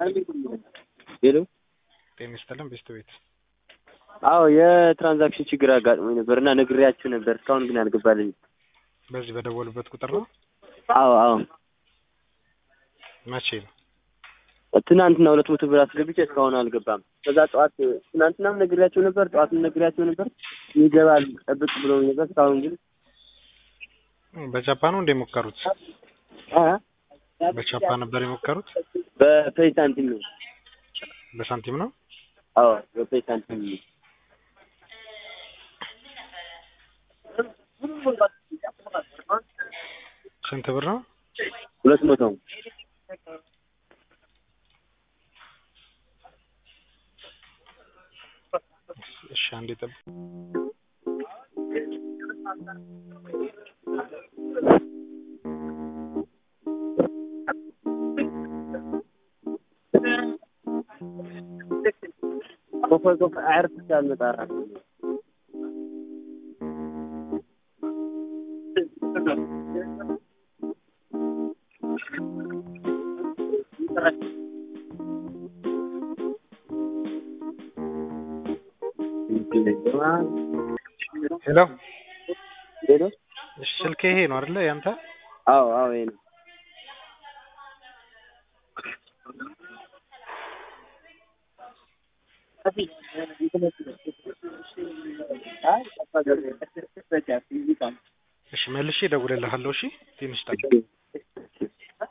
ሄሎ ጤና ይስጥልን ቤስት ቤት አዎ የትራንዛክሽን ችግር አጋጥሞኝ ነበር እና ነግሬያችሁ ነበር እስካሁን ግን አልገባልኝም በዚህ በደወሉበት ቁጥር ነው አዎ አዎ መቼ ነው ትናንትና ሁለት መቶ ብር አስገብቼ እስካሁን አልገባም ከዛ ጠዋት ትናንትናም ነግሬያቸው ነበር ጠዋትም ነግሬያቸው ነበር ይገባል ጠብቅ ብለውኝ ነበር እስካሁን ግን በጃፓ ነው እንደ የሞከሩት አ በቻፓ ነበር የሞከሩት በፔይ ሳንቲም ነው በሳንቲም ነው አዎ በፔይ ሳንቲም ነው ስንት ብር ነው ሁለት መቶ እሺ አንዴ ጠብቅ ኮፈ ኮፈ አዕርፍ እንዳልመጣ እራሱ ሄሎ ሄሎ እሺ ስልክ ይሄ ነው አይደለ ያንተ አዎ አዎ ይሄ ነው እሺ መልሼ እደውልልሃለሁ እሺ ትንሽ ጠብቅ